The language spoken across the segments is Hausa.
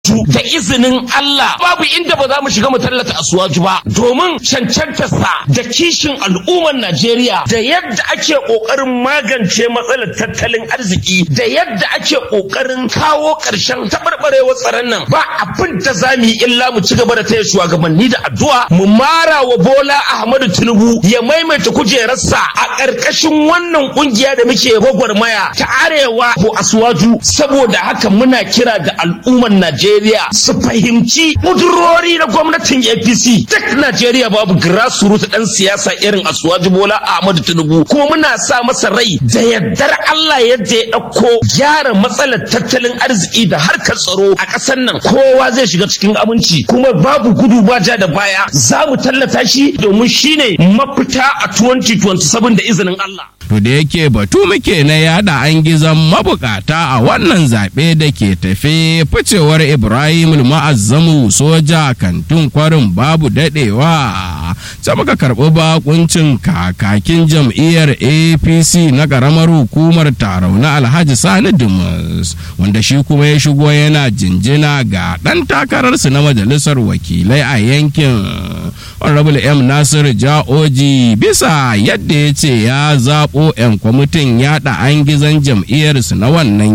da izinin Allah babu inda ba za mu shiga mu tallata asuwaju ba domin cancantarsa da kishin al'ummar Najeriya da yadda ake kokarin magance matsalar tattalin arziki da yadda ake kokarin kawo ƙarshen taɓarɓarewar tsaron nan ba abin da za mu yi illa mu ci gaba da taya shugabanni da addu'a mu mara wa Bola Ahmadu Tinubu ya maimaita kujerarsa a ƙarƙashin wannan ƙungiya da muke gwagwarmaya ta arewa ko asuwaju saboda haka muna kira da al'ummar Najeriya Najeriya su fahimci kudurori na gwamnatin APC duk Najeriya babu grassroots ɗan siyasa irin Asuwaji Bola Ahmadu Tinubu kuma muna sa masa rai da yardar Allah yadda ya ɗauko gyara matsalar tattalin arziki da harkar tsaro a ƙasar nan kowa zai shiga cikin aminci kuma babu gudu ba ja da baya za mu tallata shi domin shine mafita a 2027 da izinin Allah. To da yake batu muke na yada an gizon mabukata a wannan zaɓe da ke tafe ficewar Ibrahim ma'azzamu soja kantin kwarin babu daɗewa. Sai muka karɓi bakuncin kakakin jam'iyyar APC na ƙaramar hukumar tarau na Alhaji Sani Dumas wanda shi kuma ya shigo yana jinjina ga ɗan takararsu na majalisar wakilai a yankin. Honorable M. Nasir Ja'oji bisa yadda ya ce ya zaɓo 'yan kwamitin yaɗa an gizon jam'iyyarsu na wannan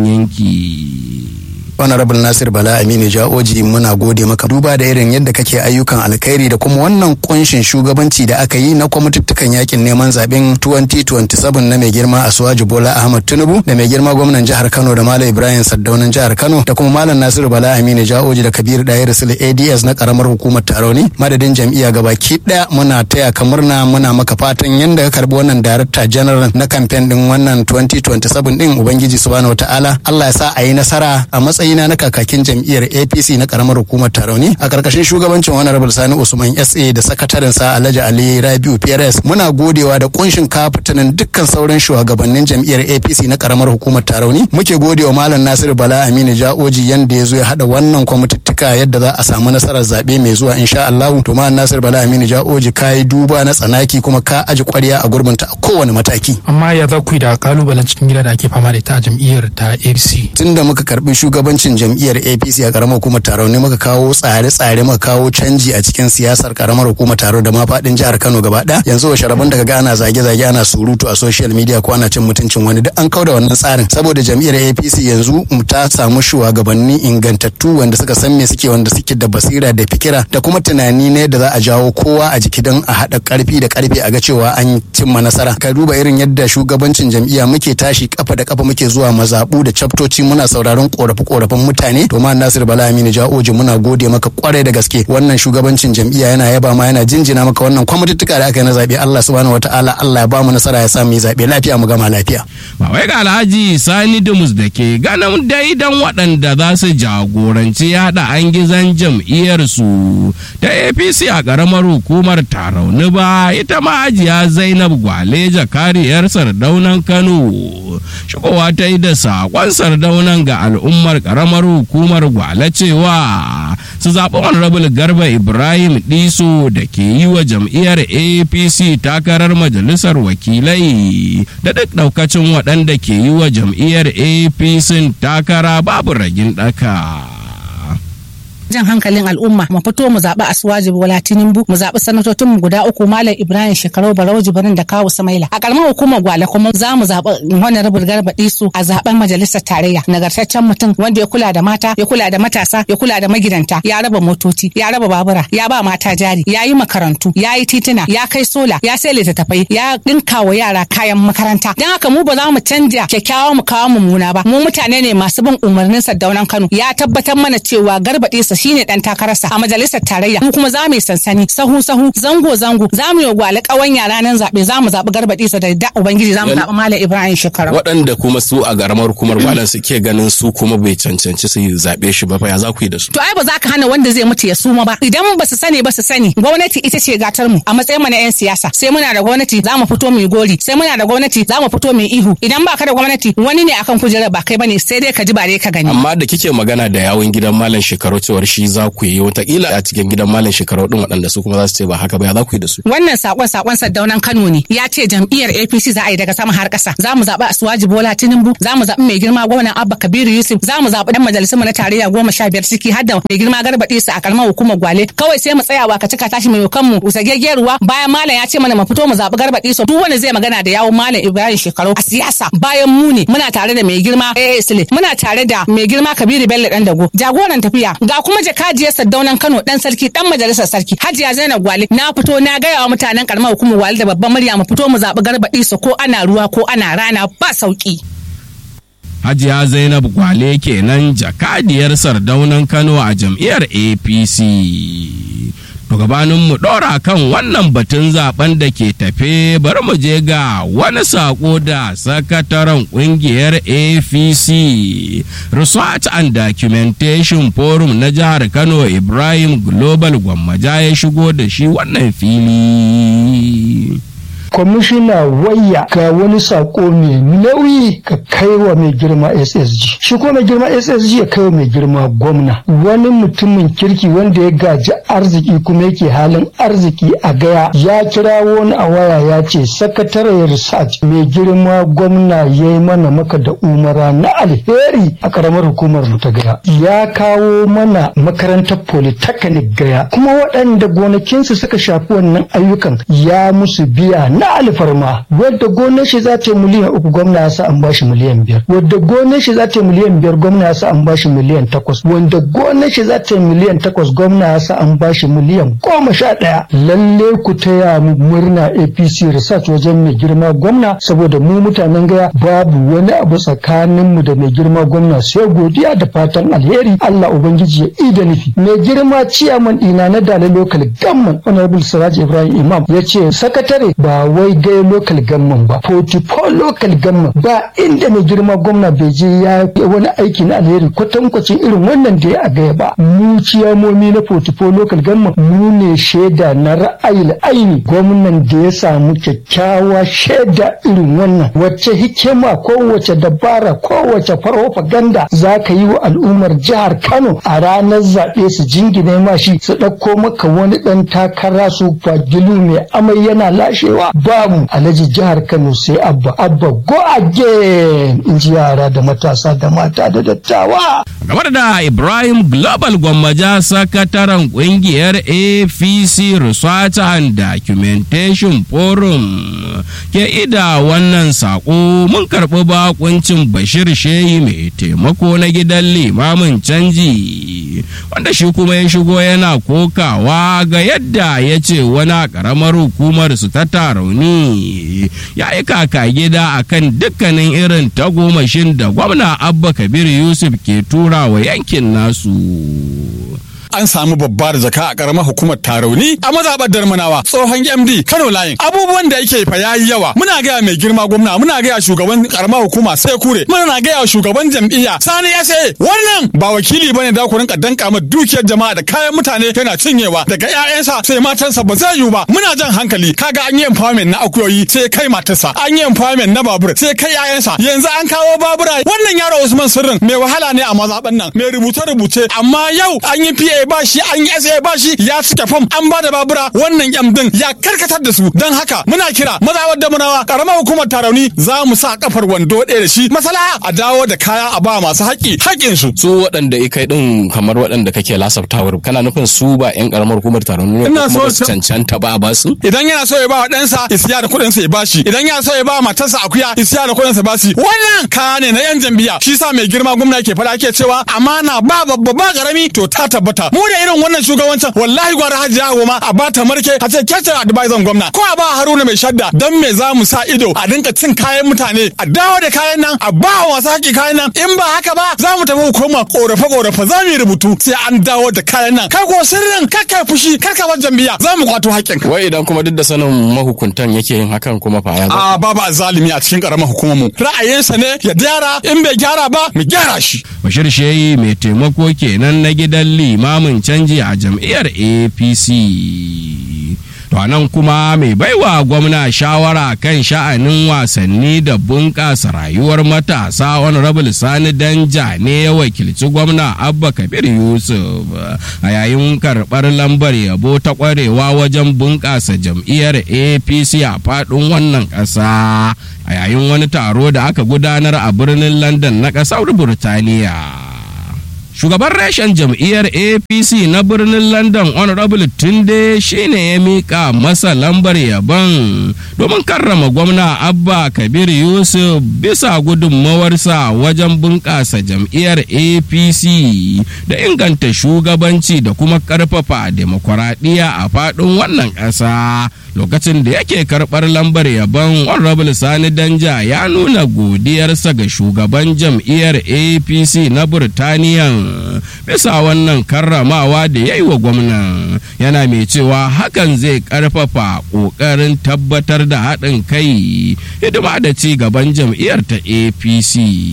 yanki. honorable nasir bala aminu ja'oji muna gode maka duba da irin yadda kake ayyukan alkhairi da kuma wannan kunshin shugabanci da aka yi na kwamituttukan yakin neman zaben 2027 na mai girma asuwaji bola ahmad tinubu da mai girma gwamnan jihar kano da malam ibrahim saddaunan jihar kano da kuma malam nasiru bala aminu ja'oji da kabir dayar sule ads na karamar hukumar taroni madadin jam'iyya gabaki daya muna taya ka murna muna maka fatan yadda ka karbi wannan director general na kamfen din wannan 2027 din ubangiji subhanahu wataala allah ya sa a yi nasara a matsayin matsayina na kakakin jam'iyyar apc na karamar hukumar tarauni a karkashin shugabancin honorable sani usman sa da sakataren sa alhaji ali rabiu prs muna godewa da kunshin kafitanin dukkan sauran shugabannin jam'iyyar apc na karamar hukumar tarauni muke godewa malam nasiru bala aminu ja'oji yanda ya zo ya hada wannan kwamitittuka yadda za a samu nasarar zaɓe mai zuwa insha allahu to malam nasiru bala aminu ja'oji ka yi duba na tsanaki kuma ka aji kwarya a gurbinta a kowane mataki amma ya za ku yi da kalubalen cikin gida da ake fama da ita a jam'iyyar ta apc tunda muka karbi shugaban shugabancin jam'iyyar apc a karamar hukumar taro ne muka kawo tsare-tsare muka kawo canji a cikin siyasar karamar hukumar taro da ma faɗin jihar kano gaba ɗaya yanzu wa sharaban daga ga ana zage-zage ana surutu a social media ko ana cin mutuncin wani duk an kauda wannan tsarin saboda jam'iyyar apc yanzu ta samu shugabanni ingantattu wanda suka san me suke wanda suke da basira da fikira da kuma tunani ne da za a jawo kowa a jiki don a haɗa ƙarfi da ƙarfe a ga cewa an cimma nasara ka duba irin yadda shugabancin jam'iyya muke tashi kafa da kafa muke zuwa mazaɓu da chaptoci muna sauraron ƙorafe-ƙorafen mutane to ma Nasir Bala Aminu Ja'oji muna gode maka kwarai da gaske wannan shugabancin jam'iyya yana yaba ma yana jinjina maka wannan kwamituttuka da aka yi na zabe Allah subhanahu wataala Allah ya ba mu nasara ya sa mu yi zabe lafiya mu gama lafiya ba wai ga Alhaji Sani Dumus da ke ganin daidan waɗanda za su jagoranci yada an gizan jam'iyyar su ta APC a ƙaramar hukumar Tarauni ba ita ma Hajiya Zainab Gwaleja kariyar Sardaunan Kano shigowa ta yi da saƙon Sardaunan ga al'ummar ƙaramar hukumar gwale cewa su zaɓi honorable garba ibrahim diso da ke yi wa jam'iyyar apc takarar majalisar wakilai da duk ɗaukacin waɗanda ke yi wa jam'iyyar apc takara babu ragin ɗaka. jan hankalin al'umma mu fito mu zaɓi asuwaji bola tinubu mu zaɓi sanatocin mu guda uku malam ibrahim shekarau barau jibirin da kawu samaila a ƙaramar hukumar gwale kuma za mu zaɓi honorable garba disu a zaɓen majalisar tarayya nagartaccen mutum wanda ya kula da mata ya kula da matasa ya kula da magidanta ya raba motoci ya raba babura ya ba mata jari ya yi makarantu ya yi tituna ya kai sola ya sai littattafai ya ɗinka wa yara kayan makaranta don haka mu ba za mu canja kyakkyawa mu kawo mummuna ba mu mutane ne masu bin umarnin sardaunan kano ya tabbatar mana cewa garba disu shine dan takararsa a majalisar tarayya mu kuma za mu yi sansani sahu sahu zango zango za mu yi gwale kawan yara nan zabe za mu zabi garbaɗi sa da da ubangiji za mu zabi malam ibrahim shekara waɗanda kuma su a garamar hukumar malam suke ganin su kuma bai cancanci su zabe shi ba fa ya za ku yi da su to ai ba za ka hana wanda zai mutu ya suma ba idan ba su sani ba su sani gwamnati ita ce gatar mu a matsayin mu na yan siyasa sai muna da gwamnati za mu fito mu yi gori sai muna da gwamnati za mu fito mu yi ihu idan ba ka da gwamnati wani ne akan kujerar ba kai bane sai dai ka ji ba dai ka gani amma da kike magana da yawun gidan malam shekaru cewar shi za ku yi watakila a cikin gidan malam shekaru din waɗanda su kuma za su ce ba haka ba ya za ku yi da su. wannan sakon sakon Saddaunan Kano ne ya ce jam'iyyar APC za a yi daga sama har ƙasa za mu zaɓi Asuwaji Bola Tinubu za mu zaɓi mai girma gwamnan Abba Kabiru Yusuf za mu zaɓi dan majalisunmu na tarayya goma sha biyar ciki har da mai girma Garba Isa a karamar hukumar Gwale kawai sai mu tsaya wa ka cika tashi mai kanmu usagegge ruwa bayan malam ya ce mana mu fito mu zaɓi Garba Isa duk wanda zai magana da yawun malam Ibrahim Shekaru a siyasa bayan mu ne muna tare da mai girma AA Sule muna tare da mai girma Kabiru Bello dan dago jagoran tafiya ga kuma jakadiyar Saddaunan Kano dan sarki dan majalisar sarki Hajiya Zainab Gwale na fito na gaya wa mutanen karamar hukumar Gwale da babban murya mu fito mu zaɓi Garba Isa ko ana ruwa ko ana rana ba sauki. Hajiya Zainab Gwale kenan jakadiyar sardaunan Kano a jam'iyyar APC. To gabanin mu ɗora kan wannan batun zaben da ke tafe bari mu je ga wani sako da sakataren ƙungiyar APC Research and Documentation Forum na jihar Kano Ibrahim Global Gwammaja ya shigo da shi wannan fili. kwamishina wayya ga wani sako mai nauyi ka kai wa mai girma ssg shi kuma mai girma ssg ya kai wa mai girma gwamna wani mutumin kirki wanda ya gaji arziki kuma yake halin arziki a gaya ya kira wani a waya ya ce sakataren research mai girma gwamna ya yi mana maka da umara na alheri a karamar hukumar mu ta gaya ya kawo mana makarantar polytechnic gaya kuma waɗanda gonakinsu suka shafi wannan ayyukan ya musu biya na alfarma wadda gonar shi za ta yi miliyan uku gwamna ya sa an bashi miliyan biyar wadda gonar shi za ta yi miliyan biyar gwamna ya sa an bashi miliyan takwas wanda gonar shi za ta yi miliyan takwas gwamna ya sa an bashi miliyan goma sha ɗaya lalle ku taya mu murna apc research wajen mai girma gwamna saboda mu mutanen gaya babu wani abu tsakanin mu da mai girma gwamna sai godiya da fatan alheri allah ubangiji ya ida nufi mai girma ciyaman ɗina na dalilin local gamman honorable siraj ibrahim imam ya ce sakatare ba wai gai local government ba 44 local government ba inda mai girma gwamna bai je ya wani aiki na alheri kwatankwacin irin wannan da ya a gaya ba mu ciyamomi na 44 local government mu ne shaida na ra'ayin aini gwamnan da ya samu kyakkyawa shaida irin wannan wacce hikima kowace dabara kowace farofaganda za ka yi wa al'ummar jihar kano a ranar zaɓe su jingine ma shi su ɗauko maka wani ɗan takara su fagilu mai amai yana lashewa babu alhaji jihar kano sai abba abba go again in ji yara da matasa da mata da dattawa game da ibrahim global gwammaja sakataren kungiyar apc research and documentation forum ke ida wannan sako mun karɓi bakuncin bashir shehi mai taimako na gidan limamin canji wanda shi kuma ya shigo yana kokawa ga yadda ya ce wani ƙaramar hukumar su ta tarauni ya yi kaka gida akan dukkanin irin tagomashin da gwamna abba kabir yusuf ke tura wa yankin nasu an samu babbar zaka a karamar hukumar tarauni a mazaɓar darmanawa tsohon md kano layin abubuwan da yake fa yayi yawa muna gaya mai girma gwamna muna gaya shugaban karamar hukuma sai kure muna gaya shugaban jam'iyya sani sa wannan ba wakili bane da ku rinka danka ma dukiyar jama'a da kayan mutane yana cinyewa daga ƴaƴansa sai matansa ba zai yiwu ba muna jan hankali kaga an yi empowerment na akuyoyi sai kai matarsa an yi empowerment na babur sai kai ƴaƴansa yanzu an kawo babura wannan yaro Usman Sirrin mai wahala ne a mazaɓan nan mai rubuce rubuce amma yau an yi PA ba shi an yi SA ba shi ya cike fam an ba da babura wannan yam din ya karkatar da su don haka muna kira mazawar da munawa karamar hukumar tarauni za mu sa kafar wando ɗaya da shi masala a dawo da kaya a ba masu haƙƙi haƙƙin su su waɗanda ikai din kamar waɗanda kake lasaftawa kana nufin su ba yan karamar hukumar taron ne Ina kuma so- ba su cancanta ba a ba su idan yana so ya ba wa ɗansa isiya da kuɗinsa ya bashi idan yana so ya ba wa matarsa akuya isiya da kuɗinsa bashi wannan kaya ne na yan jam'iyya shi sa mai girma gwamna ke faɗa ke cewa amana ba babba ba karami to ta tabbata mu da irin wannan shugabancin wallahi gwara hajiya goma a ba ta marke a ce kece advisor gwamna ko a ba haruna mai shadda dan me za mu sa ido a dinka cin kayan mutane a dawo da kayan nan a ba wa masu haƙi kayan nan in ba haka ba za mu tafi hukuma korafe korafe za mu yi rubutu sai an dawo da kayan nan kai ko sirrin kar kai fushi kar ka bar jam'iyya za mu kwato haƙƙin wai idan kuma duk da sanin mahukuntan yake yin hakan kuma fa ya za a babu azalimi a cikin karamar hukumar mu ra'ayinsa ne ya gyara in bai gyara ba mu gyara shi bashir shehi mai taimako kenan na gidan limamin canji a jam'iyyar apc to To nan kuma mai baiwa gwamna shawara kan sha'anin wasanni da bunƙasa rayuwar matasa honorable sani danja ne ya wakilci gwamna abba kabir yusuf a yayin karɓar lambar yabo ta ƙwarewa wajen bunƙasa jam'iyyar apc a faɗin wannan ƙasa a yayin wani taro da aka gudanar a birnin london na ƙasar burtaniya. shugaban reshen jam'iyyar apc na birnin london honorable tunde shine ya mika masa lambar yabon domin karrama gwamna abba kabir yusuf bisa gudunmawarsa wajen bunƙasa jam'iyyar apc da inganta shugabanci da kuma ƙarfafa demokuraɗiyya a faɗin wannan ƙasa lokacin da yake karɓar lambar yabon honorable sani danja ya nuna godiyarsa ga shugaban jam'iyyar apc na burtaniya bisa wannan karramawa da ya yi wa gwamnan yana mai cewa hakan zai karfafa ƙoƙarin tabbatar da haɗin kai hidima da ci gaban jam'iyyar ta apc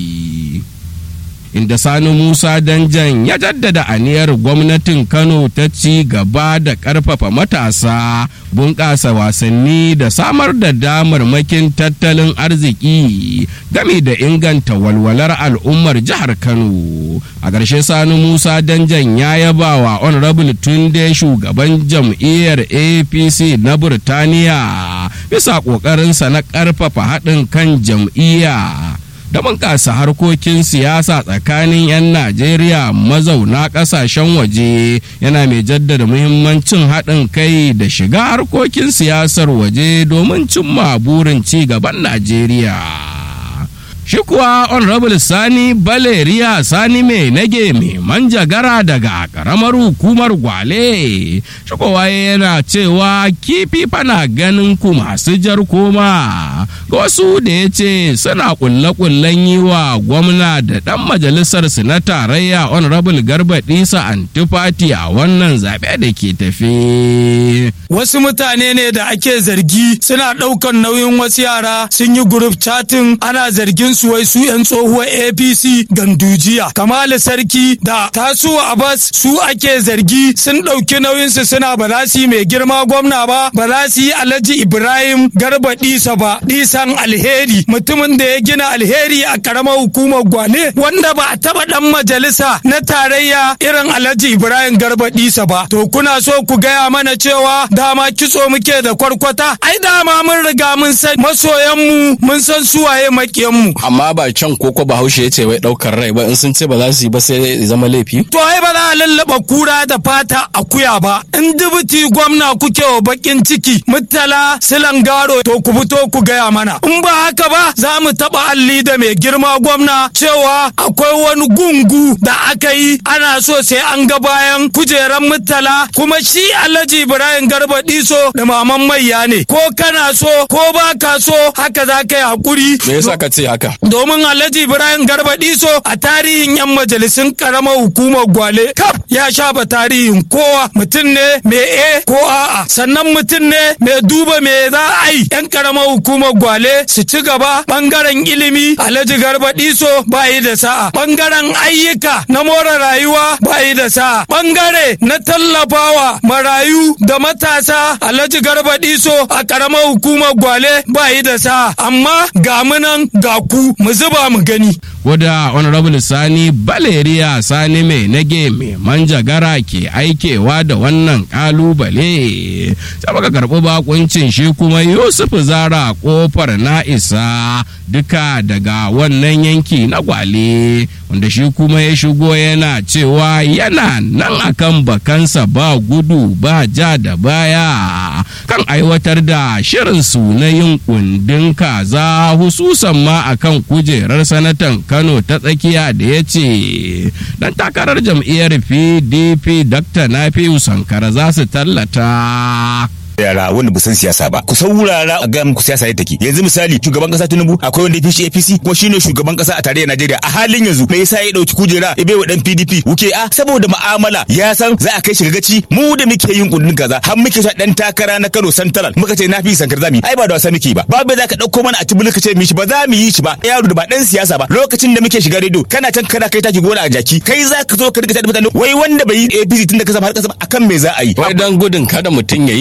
inda sani musa danjan ya jaddada aniyar gwamnatin kano ta ci gaba da ƙarfafa matasa bunƙasa wasanni da samar da damarmakin tattalin arziki game da inganta walwalar al'ummar jihar kano a ƙarshe sani musa danjan ya yaba wa honorable tunde shugaban jam'iyyar apc na burtaniya bisa ƙoƙarinsa na ƙarfafa haɗin kan jam'iyya da bunƙasa harkokin siyasa tsakanin 'yan najeriya mazauna ƙasashen waje yana mai jaddada muhimmancin haɗin kai da shiga harkokin siyasar waje domin cimma burin ci gaban najeriya shi kuwa honorable sani baleriya sani mai nage mai manjagara daga karamar hukumar gwale shi kowa yana cewa kifi fana ganin ku masu jar koma ga wasu da ya ce suna kulle-kullen yi wa gwamna da dan majalisar su na tarayya honorable garba disa antifati a wannan zaɓe da ke tafe wasu mutane ne da ake zargi suna ɗaukan nauyin wasu yara sun yi group chatting ana zargin su wai su 'yan tsohuwar apc gandujiya kamalu sarki da tasuwa abbas su ake zargi sun ɗauki nauyinsu suna ba za su yi mai girma gwamna ba ba za su yi alhaji ibrahim garba ɗisa ba ɗisan alheri mutumin da ya gina alheri a karamar hukumar gwale wanda ba a taɓa ɗan majalisa na tarayya irin alhaji ibrahim garba ɗisa ba to kuna so ku gaya mana cewa dama kitso muke da kwarkwata ai dama mun riga mun san masoyanmu mun san suwaye makiyanmu amma ba can koko bahaushe ya ce wai daukar rai ba in sun ce ba za su yi ba sai ya zama laifi to ai ba za a lallaba kura da fata akuya ba in dubuti gwamna kuke wa bakin ciki mutala silangaro to ku fito ku gaya mana in ba haka ba za mu taba alli da mai girma gwamna cewa akwai wani gungu da aka yi ana so sai an ga bayan kujeran mutala kuma shi alhaji ibrahim garba diso da maman maiya ne ko kana so ko ba ka so haka za ka yi hakuri me yasa ka ce haka domin alhaji ibrahim garba diso a tarihin yan majalisun karamar hukumar gwale kaf ya shafa tarihin kowa mutum ne mai e ko a'a sannan mutum ne mai duba me za a yi yan karamar hukumar gwale su ci gaba bangaren ilimi alhaji garba diso ba yi da sa'a bangaren ayyuka na more rayuwa ba yi da sa'a bangare na tallafawa marayu da matasa alhaji garba diso a karamar hukumar gwale ba yi da sa'a amma ga munan ga ku mu zuba mu gani wadda honorable sani baleriya sani mai nage mai manjagara ke aikewa da wannan kalubale sai baka karɓi bakuncin shi kuma yusuf zara kofar na isa duka daga wannan yanki na gwale wanda shi kuma ya shigo yana cewa yana nan akan bakansa ba gudu ba ja da baya kan aiwatar da shirinsu na yin kundin kaza hususan ma akan kujerar sanatan kano ta tsakiya da ya ce dan takarar jam'iyyar pdp dr nafiu sankara za su tallata yara wanda ba san siyasa ba ku saurara a ga muku siyasa yadda take yanzu misali shugaban kasa Tinubu akwai wanda ya fi APC kuma shine shugaban kasa a tarayyar Najeriya a halin yanzu me yasa ya dauki kujera ya bai wa dan PDP wuke a saboda mu'amala ya san za a kai shi gaci mu da muke yin kundin kaza har muke sa dan takara na Kano Central muka ce na fi sankar zami ai ba da wasa muke ba babu za ka dauko mana a tibulu ka ce mi shi ba za mu yi shi ba yaro da ba dan siyasa ba lokacin da muke shiga redo kana can kana kai taki gona a jaki kai za ka zo ka rika tada mutane wai wanda bai yi APC tun da ka zama har kasa akan me za a yi wai dan gudun kada mutum ya yi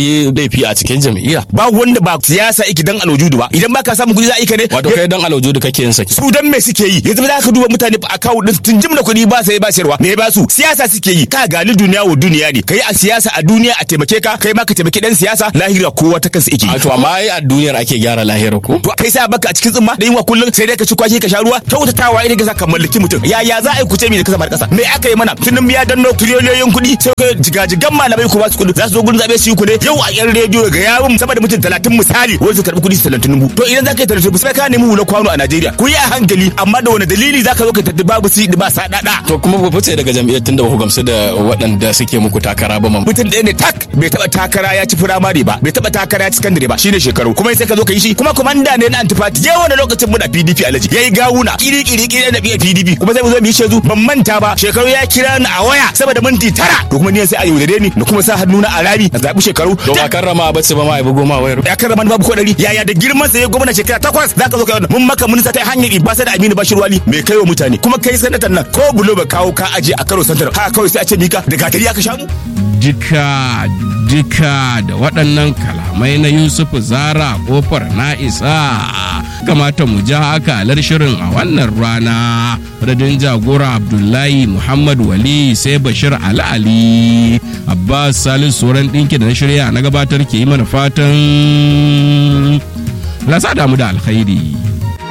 laifi a cikin jam'iyya ba wanda ba siyasa iki dan alwujudu ba idan baka samu kuɗi za a yi ka ne wato kai dan alwujudu kake yin saki su dan me suke yi yanzu za ka duba mutane a kawo din tun jimla kuɗi ba sai ba sayarwa me ba su siyasa suke yi ka gali duniya wa duniya ne kai a siyasa a duniya a taimake ka kai ma ka taimaki dan siyasa lahira kowa ta kansa yake a to amma ai a duniyar ake gyara lahira ko to kai sai baka a cikin tsimma da yinwa kullum sai dai ka ci kwaki ka sha ruwa kyautatawa idan ka sa ka mallaki mutum ya ya za a yi kuce mi da kasa kasa me aka yi mana tunan ya danno tiriliyoyin kuɗi sai ka jigajigan malamai ko ba su kuɗi za su zo gurin zabe su yi ku ne yau a yan rediyo ga yawun sama da mutum talatin misali wani su karɓi kuɗi su talatin dubu to idan za ka yi talatin sai ka nemi hula kwano a Najeriya ku yi a hankali amma da wani dalili za ka zo ka tattabi babu si ba sadada to kuma ba fice daga jam'iyyar tunda ba ku gamsu da waɗanda suke muku takara ba man mutum ɗaya ne tak bai taɓa takara ya ci firamare ba bai taɓa takara ya ci sakandare ba shine shekaru kuma sai ka zo ka yi shi kuma komanda ne na antifati yawan wani lokacin muna PDP alaji yayi gawuna kiri kiri kiri na biya PDP kuma sai mu zo mu yi shezu ban manta ba shekaru ya kira ni a waya saboda minti tara to kuma ni sai a yaudare ni da kuma sa hannu na a rami a zaɓi shekaru to ba karrama ba ce ba ma ai bugo ma wayar ya karrama babu ko dari yaya da girman sa ya gwamna shekara takwas zaka zo ka mun maka mun sa ta hanyar ibasa da Aminu Bashir Wali mai kai wa mutane kuma kai sanatan nan ko bulo ba kawo ka aje a karo santar ha kawai sai a ce mika da gatari aka sha mu duka duka da waɗannan kalamai na Yusufu Zara kofar na isa kamata mu ja akalar shirin a wannan rana radin jagora Abdullahi Muhammad Wali sai Bashir Ali Ali Abbas Salisu sauran ɗinki da na shirya na gabatar ke yi mana fatan lasa damu da alkhairi